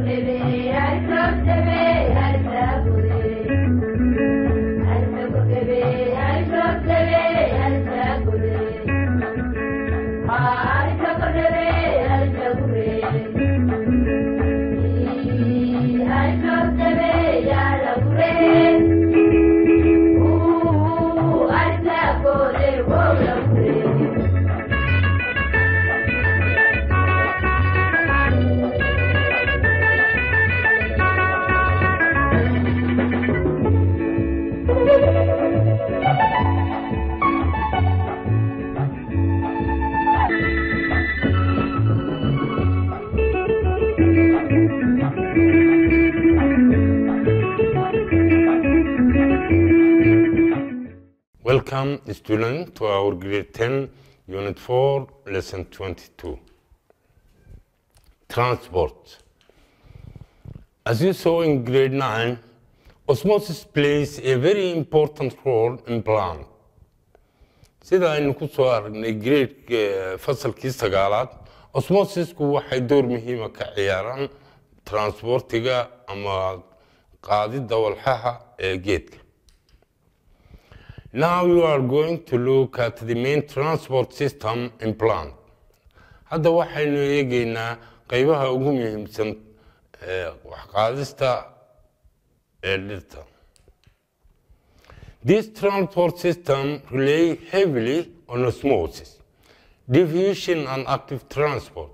Welcome, student, to our grade 10, unit 4, lesson 22. Transport. As you saw in grade 9, osmosis plays a very important role in plant. sida aynu ku soo aragnay grade fasalkii sagaalaad osmosisku waxay door muhiima ka ciyaaraan transportiga ama qaadidda walxaha ee geedka Now you are going to look at the main transport system in plant. Hadda waxaynu eegaynaa qaybaha ugu muhiimsan ee waxqaadista ee dhirta. This transport system rely heavily on osmosis, diffusion and active transport.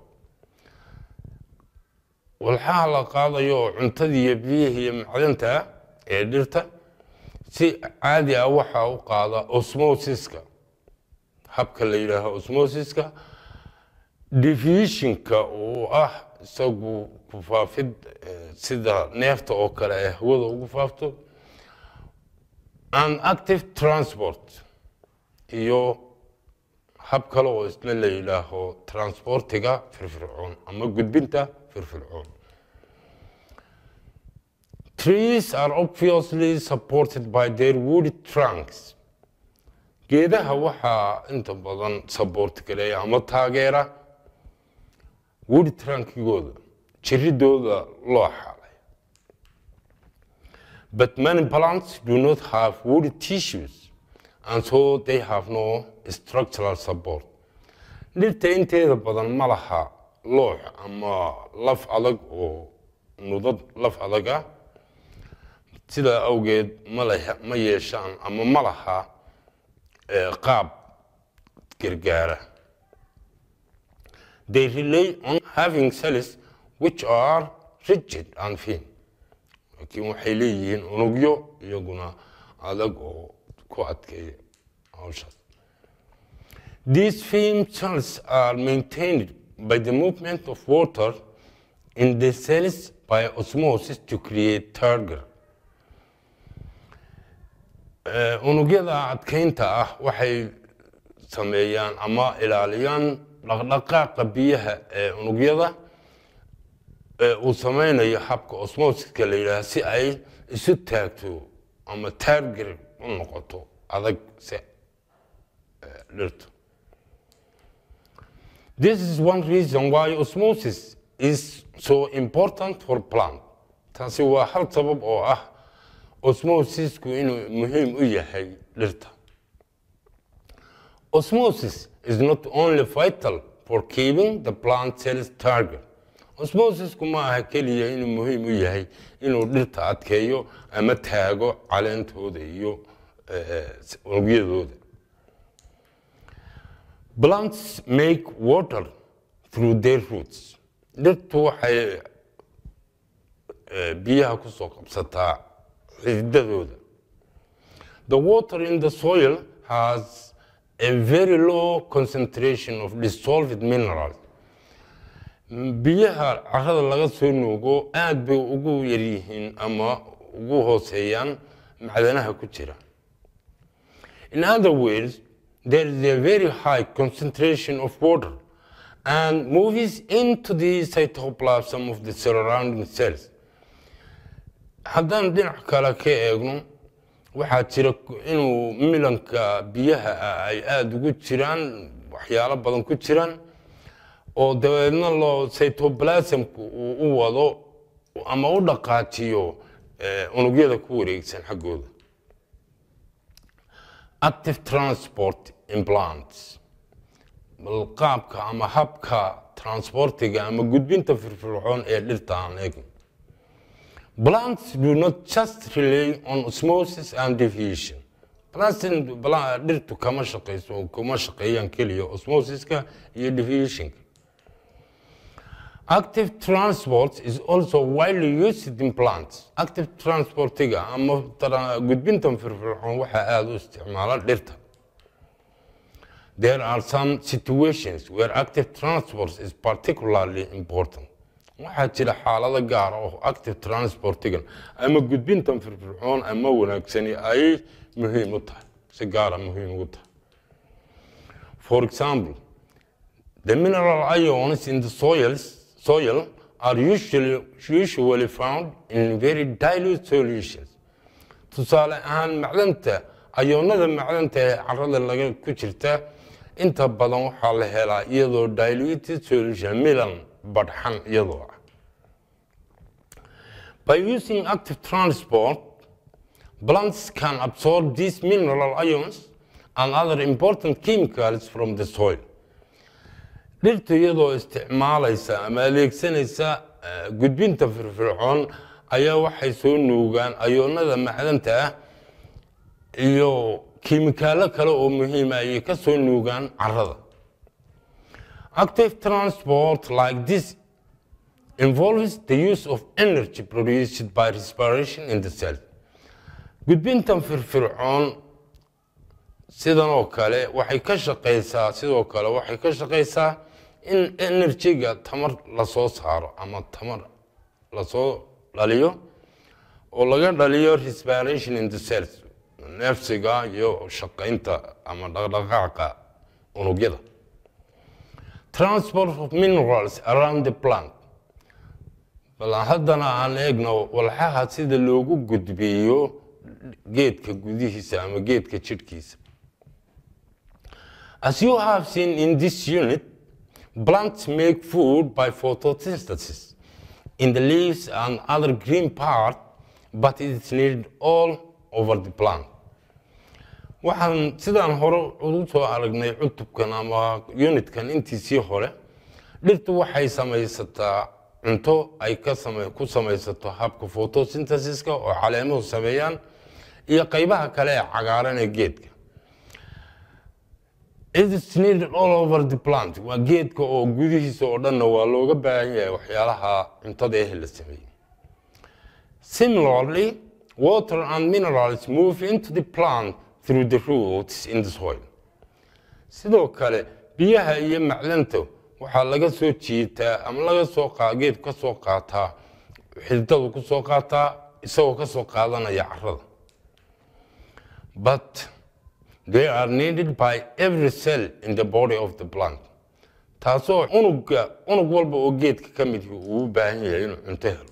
Walxaha la qaadayo oo cuntada iyo biyaha iyo macdanta ee dhirta si caadi ah waxaa u qaada osmosiska habka la yidhaaho osmosiska diffusionka uu ah isagu ku faafid sida neefta oo kale ee hawada ugu faafto and active transport iyo hab kale oo isna la yidhaaho transportiga firfircoon ama gudbinta firfircoon Trees are obviously supported by their woody trunks. Geedaha waxaa inta badan support gareeya ama taageera woody trunkigooda, jiridooda loo xalay. But many plants do not have woody tissues, and so they have no structural support. Dhirta inteeda badan ma laha loox ama laf adag oo nudad laf adag ah sidaa awgeed ma yeeshaan ama ma laha qaab gargaara they rely on having cells which are rigid and thin laakiin waxay leeyihiin unugyo iyaguna adag oo ku adkeeya hawshaas these thin cells are maintained by the movement of water in the cells by osmosis to create turgor unugyada adkeynta ah waxay sameeyaan ama ilaaliyaan dhaqdhaqaaqa biyaha ee unugyada uu sameynayo habka osmosiska la yidhaha si ay isu taagto ama taargir u noqoto adag si dhirtu this is one reason why osmosis is so important for plant taasi waa hal sabab oo ah osmosisku inuu muhiim u yahay dhirta osmosis is not only vital for keeping the plant cells target osmosisku ma aha keliya inuu muhiim u yahay inuu dhirta adkeeyo ama taago caleentooda iyo unugyadooda plants make water through their roots dhirtu waxay biyaha kusoo qabsataa xididadooda the water in the soil has a very low concentration of dissolved minerals biyaha carrada laga soo nuugo aad bay ugu yaryihiin ama ugu hooseeyaan macdanaha ku jira in other words there is a very high concentration of water and moves into the cytoplasm of the surrounding cells haddaan dhinac kale ka eegno waxaa jira inuu milanka biyaha ah ay aada ugu jiraan waxyaalo badan ku jiraan oo dabeedna loo cytoplasmku uu u wado ama u dhaqaajiyo eh, unugyada ku wareegsan xaggooda active transport implants bal qaabka ama habka transportiga ama gudbinta firfircoon ee dhirta aan eegno plants do not just rely on osmosis and diffusion plants bla- dhirtu kama shaqeyso kuma shaqeeyaan keliya osmosiska iyo diffusionka Active transport is also widely used in plants. Active transportiga ama tra- gudbintan firfircoon waxaa aada u isticmaala dhirta. There are some situations where active transport is particularly important. Waxaa jira xaalado gaar ah oo active transportigan ama gudbintan firfircoon ama wanaagsani ay muhiim u tahay, si gaara muhiim ugu tahay. For example, The mineral ions in the soils, soil are usually, usually found in very dilute solutions. Tusaale ahaan macdanta, ayoonada macdanta ee carrada laga ku jirta inta badan waxaa la helaa iyadoo diluted solution, milan badhxan iyadoo ah. By using active transport, plants can absorb these mineral ions and other important chemicals from the soil. dhirtu iyadoo isticmaalaysa ama adeegsanaysa eh, gudbinta firfircoon ayaa waxay soo nuugaan ayoonada macdanta ah iyo kiimikaalo kale oo muhiima ayay ka soo nuugaan carrada active transport like this involves the use of energy produced by respiration in the cell gudbintan firfircoon sidan oo kale waxay ka shaqeysaa sidoo kale waxay ka shaqeysaa in enerjiga tamar lasoo saaro ama tamar lasoo dhaliyo oo laga dhaliyo respiration in the cells neefsiga iyo shaqeynta ama dhaqdhaqaaqa unugyada transport of minerals around the plant bal haddana aan eegno walxaha sida loogu gudbiyo geedka gudihiisa ama geedka jidhkiisa As you have seen in this unit, plants make food by photosynthesis in the leaves and other green part, but it is needed all over the plant. waxaan sidaan hore ugu soo aragnay cutubkan ama unitkan intiisii hore dhirtu waxay samaysataa cunto ay ka same ku samaysato habka photosynthesiska oo caleemuhu sameeyaan iyo qaybaha kale ee cagaaran ee geedka It is needed all over the plant. Waa geedka oo gudihiisa oo dhanna waa looga baahan yahay waxyaalaha cuntada eh la sameeyey. Similarly, water and minerals move into the plant through the roots in the soil. Sidoo kale, biyaha iyo macdanta waxaa laga soo jiitaa ama laga soo qaa geedku ka soo qaataa xididadu ku soo qaataa isagoo ka soo qaadanaya carrada. But they are needed by every cell in the body of the plant taasoo unugga unug walba oo geedka ka mid uu u baahan yahay inuu cunto helo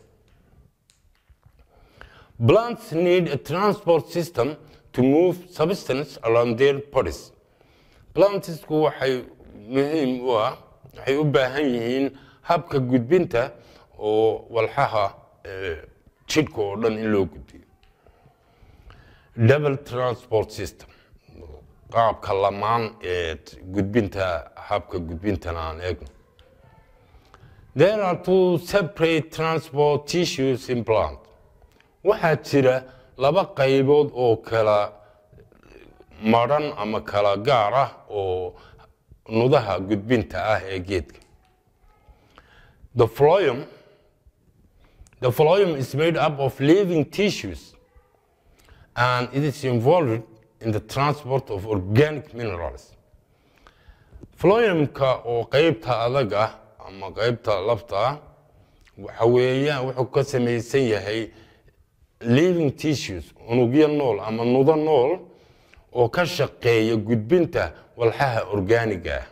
plants need a transport system to move substance around their bodies plantsku waxay muhiim u ah waxay u baahan yihiin habka gudbinta oo walxaha eh, jidhka oo dhan in loo gudbiyo double transport system qaabka lamaan ee gudbinta habka gudbintana aan eegno there are two separate transport tissues in plant waxaa jira laba qaybood oo kala maran ama kala gaar ah oo nudaha gudbinta ah ee geedka the phloem the phloem is made up of living tissues and it is involved in the transport of organic minerals. Phloemka oo qaybta adag ah ama qaybta lafta ah waxa weeyaan wuxuu ka samaysan yahay living tissues unugyo nool ama nudo nool oo ka shaqeeya gudbinta walxaha organiga ah.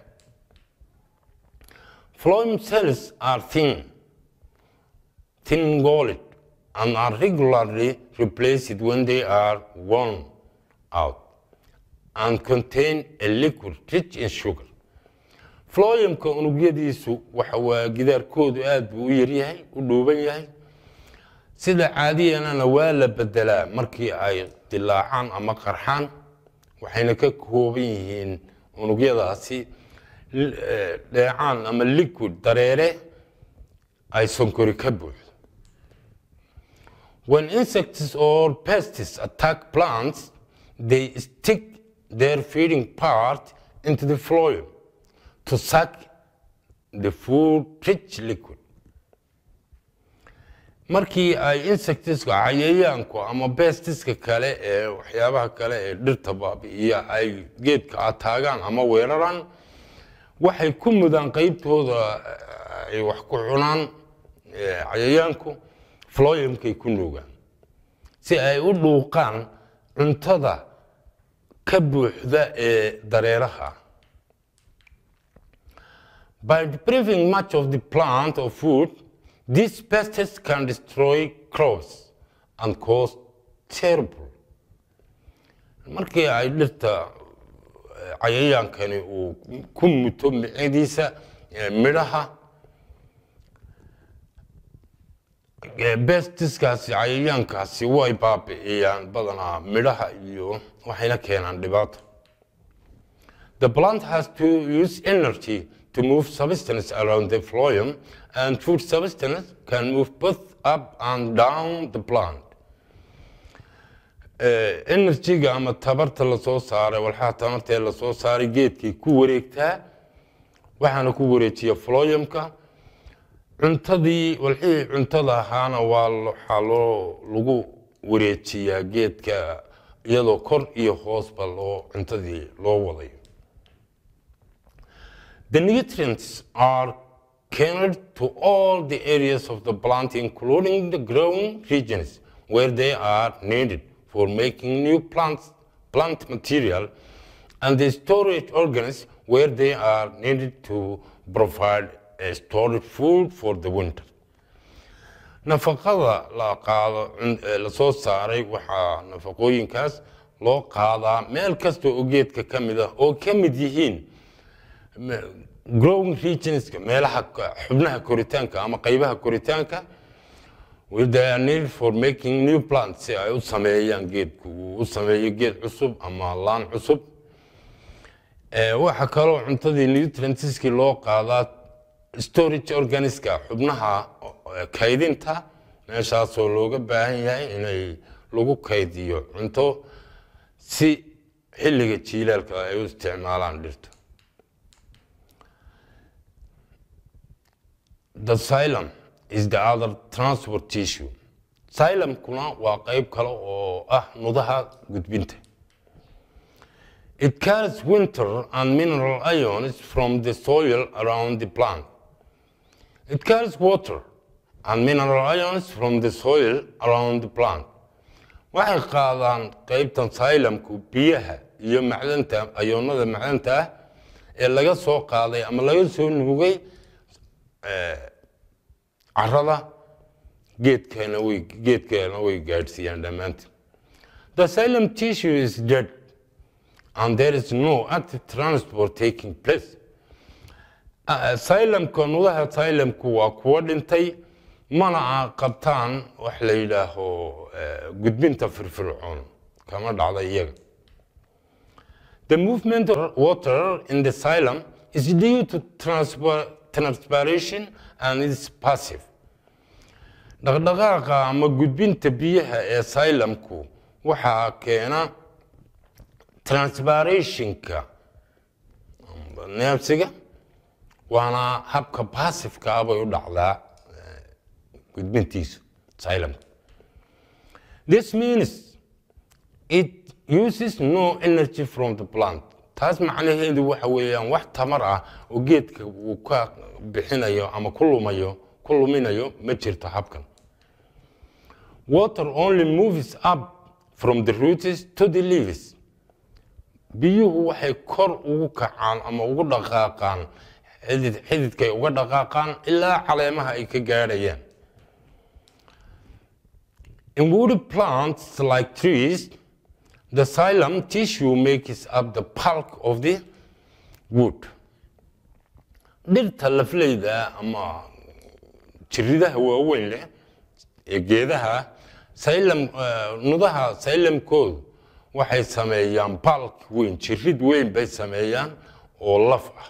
Phloem cells are thin, thin walled and are regularly replaced when they are worn out and contain a liquid rich in sugar. Phloemka unugyadiisu waxa waa gidaarkoodu aad buu u yaryahay, u dhuuban yahay, sida caadiyanana waa la bedelaa markii ay dilaacaan ama qarxaan waxayna ka kooban yihiin unugyadaasi dheecaan ama liquid dareere ay sonkori ka buuxdo when insects or pests attack plants they stick their feeding part into the phloem to suck the food rich liquid markii ay insectiska cayayaanku ama bestiska kale ee waxyaabaha kale ee dhirta baabi'iya ay geedka ataagaan ama weeraraan waxay ku mudaan qeybtooda ay wax ku cunaan cayayaanku floyamkay ku nuugaan si ay u dhuuqaan cuntada ka buuxda ee dareeraha by depriving much of the plant of food These pests can destroy crops and cause terrible. markii ay dhirta cayayaankani uu ku muto micadiisa midhaha bestiskaasi cayayaankaasi way baabi'iyaan badanaa midhaha iyo waxayna keenaan dhibaato the plant has to use energy to move substance around the phloem and food substance can move both up and down the plant. energyga ama tabarta lasoo saaray walxaha tamartee lasoo saaray geedkay ku wareegtaa waxaana ku wareejiya floyamka cuntadii walxihii cuntada ahaana waa waxaa loo lagu wareejiyaa geedka iyadoo kor iyo hoosba loo cuntadii loo wadayo The nutrients are carried to all the areas of the plant, including the growing regions where they are needed for making new plants, plant material, and the storage organs where they are needed to provide a storage food for the winter. nafaqada la qaado la soo saaray waxaa nafaqooyinkaas loo qaadaa meel kasta oo geedka ka mid ah oo ka mid yihiin growing regionska meelaha xubnaha koritaanka ama qaybaha koritaanka they are needed for making new plants si ay u sameeyaan geedku uu u sameeyo geed cusub ama laan cusub waxa kaloo cuntadii nutrientskii loo qaadaa storage organiska xubnaha kaydinta meeshaasoo looga baahan yahay inay lagu kaydiyo cunto si xilliga jiilaalka ay u isticmaalaan dhirta The xylem is the other transport tissue. Xylemkuna waa qayb kale oo ah nudaha gudbinta. It carries winter and mineral ions from the soil around the plant. It carries water and mineral ions from the soil around the plant. Waxay qaadaan qaybtan xylemku biyaha iyo macdanta ayoonada macdanta ah ee laga soo qaaday ama laga soo nuugay carada geedkeena way geedkeena way gaadhsiiyaan dhammaantiin the xylem tissue is dead and there is no active transport taking place xylemka nudaha xylemku waa kuwa dhintay mana qabtaan wax la yidhaaho gudbinta firfircoon kama dhacda iyaga the movement of water in the xylem is due to transport transpiration and is passive dhaqdhaqaaqa ama gudbinta biyaha ee xylemku waxaa keena transpirationka neebsiga waana habka passiveka ah bay u dhacdaa gudbintiisu xylemka this means it uses no energy from the plant taas macnaheedu waxa weeyaan wax tamar ah oo geedka uu ka bixinayo ama ku lumayo ku luminayo ma jirto habkan water only moves up from the roots to the leaves biyuhu waxay kor ugu kacaan ama ugu dhaqaaqaan xidid xididkay uga dhaqaaqaan ilaa caleemaha ay ka gaadhayaan in woody plants like trees the xylem tissue makes up the bulk of the wood dhirta lafleyda ama jiridaha waaweyn leh ee geedaha xylem eh, nudaha xylemkoodu waxay sameeyaan balk weyn jirid weyn bay sameeyaan oo laf ah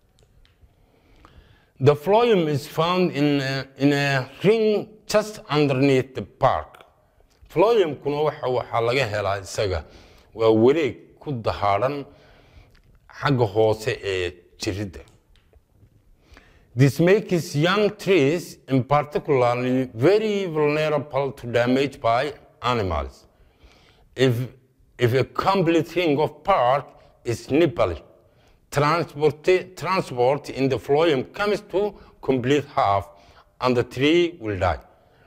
The phloem is found in a, in a ring just underneath the bark. Phloemkuna waxa waxaa laga helaa isaga waa wareeg ku dahaaran xagga hoose ee jiridda. This makes young trees in particularly very vulnerable to damage by animals. If, if a complete ring of bark is nibbled, transport, transport in the phloem comes to complete half and the tree will die.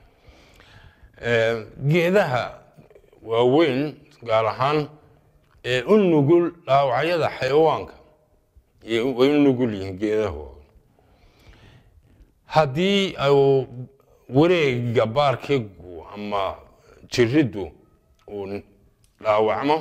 Eh, geedaha waaweyn gaar ahaan ee u nugul dhaawacyada xayawaanka iyo way u nugul yihiin geedaha waaweyn haddii uu wareega baarkigu ama jiriddu uu dhaawacmo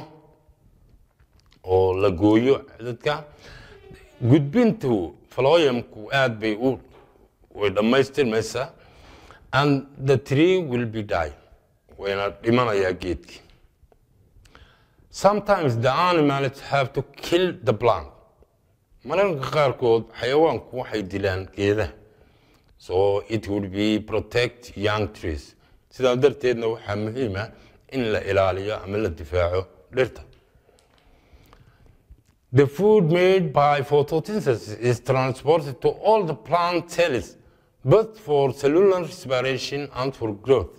oo la gooyo dadka gudbintu phloemku aad bay u way dhammaystirmaysaa and the tree will be die wayna dhimanayaa geedkii sometimes the animals have to kill the plant mararka qaarkood xayawaanku waxay dilaan geedaha so it would be protect young trees sidaa darteedna waxaa muhiima in la ilaaliyo ama la difaaco dhirta The food made by photosynthesis is transported to all the plant cells, both for cellular respiration and for growth.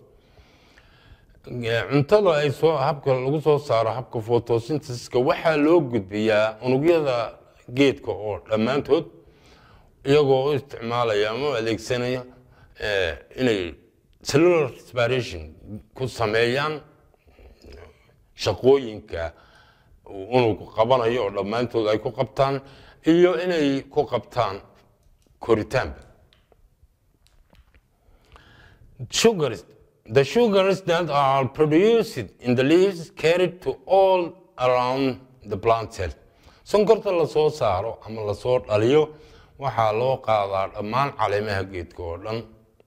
cuntada ay soo habka lagu soo saaro habka photosynthesiska waxaa loo gudbiyaa unugyada geedka oo dhammaantood iyagoo u isticmaalaya ama u adeegsanaya eh, inay cellular respiration ku sameeyaan shaqooyinka uu unugu qabanayo oo dhammaantood ay ku qabtaan iyo inay ku qabtaan koritaanba sugars the sugars that are produced in the leaves carried to all around the plant cell sonkorta lasoo saaro ama lasoo dhaliyo waxaa loo qaadaa dhammaan caleemaha geedka oo dhan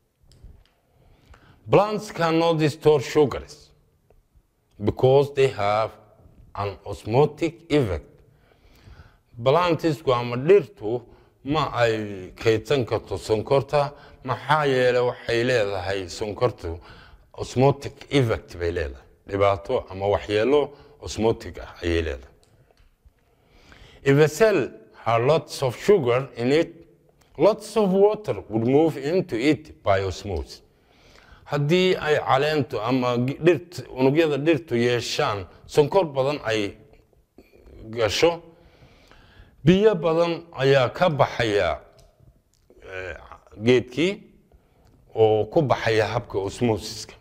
plants cannot store sugars because they have an osmotic effect balantisku ama dhirtu ma ay kaydsan karto sonkorta maxaa yeelay waxay leedahay sonkortu osmotic effect bay leedahay dhibaato ama waxyeelo osmotic ah ayay leedahay if a cell had lots of sugar in it lots of water would move into it by osmosis haddii ay caleentu ama dhirt unugyada dhirtu yeeshaan sonkor badan ay gasho biyo badan ayaa ka baxaya eh, geedkii oo ku baxaya habka osmosiska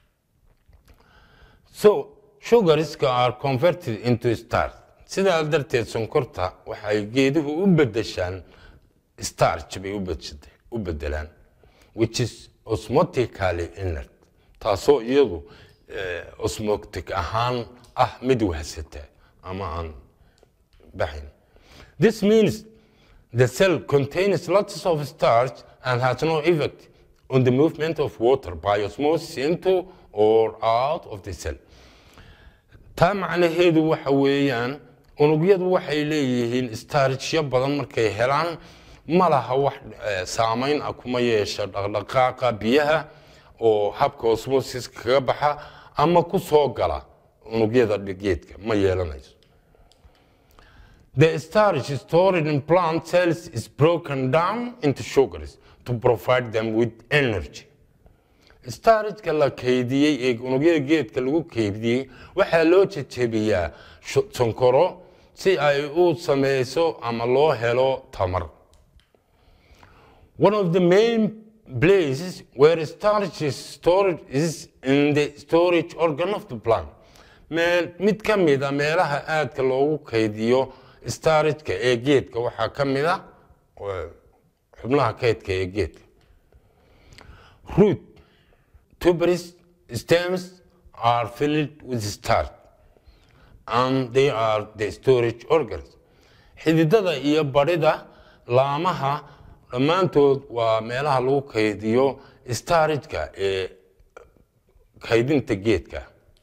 so sugariska are converted into starch sidaa darteed sonkorta waxay geeduhu u bedeshaan starch bay u bedeshatay- u bedelaan which is osmotically inert taasoo iyadu eh, osmotic ahaan ah mid wahsata ama aan baxayn this means the cell contains lots of starch and has no effect on the movement of water by osmosis into or out of the cell taa macnaheedu waxa weeyaan unugyadu waxay leeyihiin starchyo badan markay helaan ma laha wax eh, saamayn ah kuma yeesha dhaqdhaqaaqa biyaha oo habka osmosis kaga baxa ama ku soo gala unugyada geedka ma yeelanayso The starch stored in plant cells is broken down into sugars to provide them with energy. starchka la kaydiyey ee unugyada geedka lagu kaydiyey waxaa loo jejebiyaa shu- sonkoro si ay u sameyso ama loo helo tamar One of the main places where starch is stored is in the storage organ of the plant. Meel, mid ka mid a meelaha aadka loogu kaydiyo starchka ee geedka waxaa ka mid a eh, xubnaha kaydka ee geedka. Root, tuberous stems are filled with starch and they are the storage organs. Xididada iyo barida laamaha dhammaantood waa meelaha lagu kaydiyo starchka ee kaydinta geedka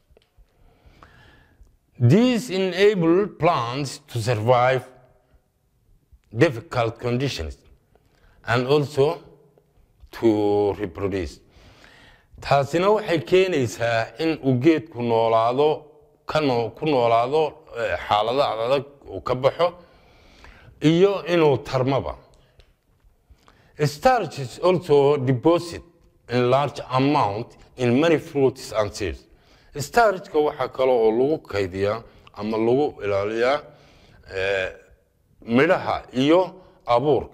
These enable plants to survive difficult conditions and also to reproduce. taasina waxay keenaysaa in uu geedku noolaado ka noo ku noolaado eh, xaalado adag uu ka baxo iyo inuu tarmaba starch is also deposit in large amount in many fruits and seeds starchka waxaa kale oo lagu kaydiyaa ama lagu ilaaliyaa eh, midhaha iyo abuurka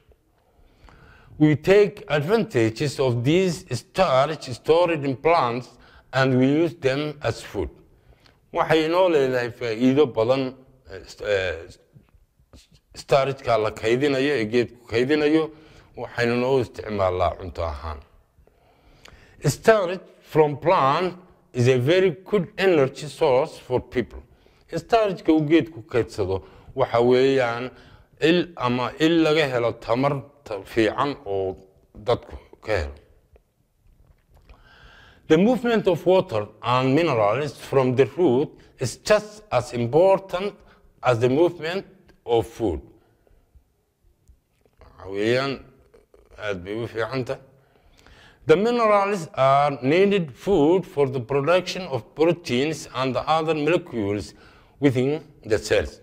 we take advantages of these starch stored in plants and we use them as food waxay inoo leedahay faa'iido badan eh, st- eh, starchka la kaydinayo ee geedku kaydinayo waxaynu noo isticmaalaa cunto ahaan starch from plant is a very good energy source for people starchka uu geedku kaydsado waxa weeyaan il ama il laga helo tamar ta- fiican oo dadku ka helo The movement of water and minerals from the root is just as important as the movement of food. Waxa weeyaan aad bay u fiicanta. The minerals are needed food for the production of proteins and the other molecules within the cells.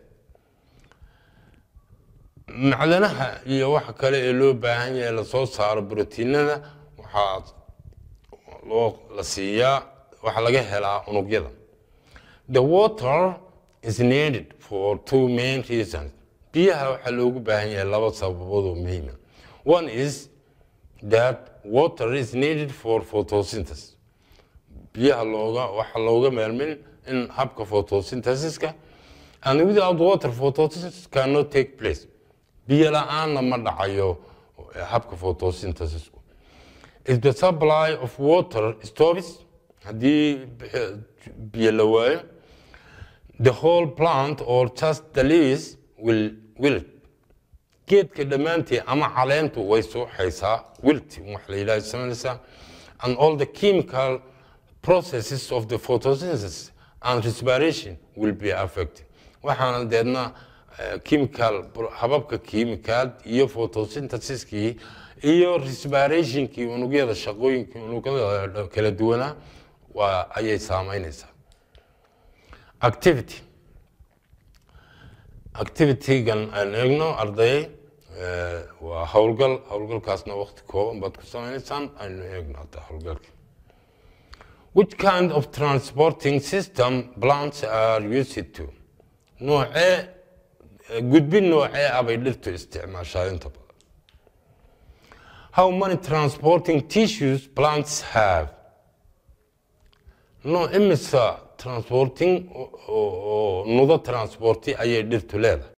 macdanaha iyo waxa kale ee loo baahan yahay lasoo saaro brotiinada waxaa loo la siiyaa waxaa laga helaa unugyada the water is needed for two main reasons biyaha waxaa loogu baahan yahay laba sababood oo muhiima one is that water is needed for photosynthesis biyaha looga waxaa looga maarmin in habka photosynthesiska and without water photosynthesis cannot take place biyo la-aanna ma dhacayo habka photosynthesisku if the supply of water stops haddii biyo la waayo the whole plant or just the leaves will wilt geedka dhammaantii ama caleentu way suuxaysaa wilti wax la yidhaha samaynaysaa and all the chemical processes of the photosynthesis and respiration will be affected waxaana deedna chemical hababka chemical iyo photosynthesiskii iyo respirationkii unugyada shaqooyinkii unugyada kala duwanaa waa ayay saameynaysaa activity activitygan aan eegno arday waa howlgal howlgalkaasna waqti kooban baad ku sameynaysaan aynu eegno hadda howlgalka which kind of transporting system plants are used to noocee gudbin noocee ah bay dhirtu isticmaashaa inta badan how many transporting tissues plants have no imisa transporting oo nudo transporti ayay dhirtu leedahay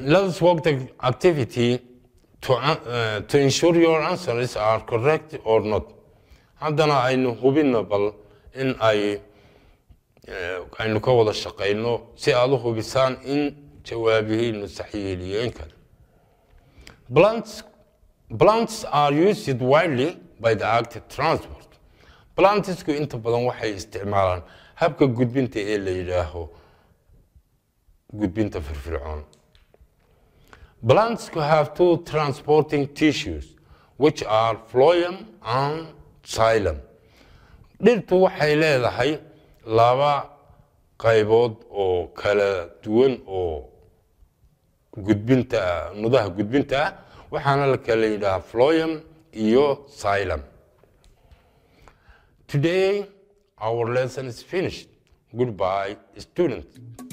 let's work the activity to, uh, to ensure your answers are correct or not haddana aynu hubinno bal in ay aynu ka wada shaqayno si aad u hubisaan in jawaabihiinu saxiixiyeen kale plants plants are used widely by the active transport plantsku inta badan waxay isticmaalaan habka gudbinta ee la yidhaaho gudbinta firfircoon plants have two transporting tissues which are phloem and xylem dhirtu waxay leedahay laba qaybood oo kala duwan oo gudbinta nudaha gudbinta ah waxaana la kala yidhaha phloem iyo xylem today our lesson is finished goodbye students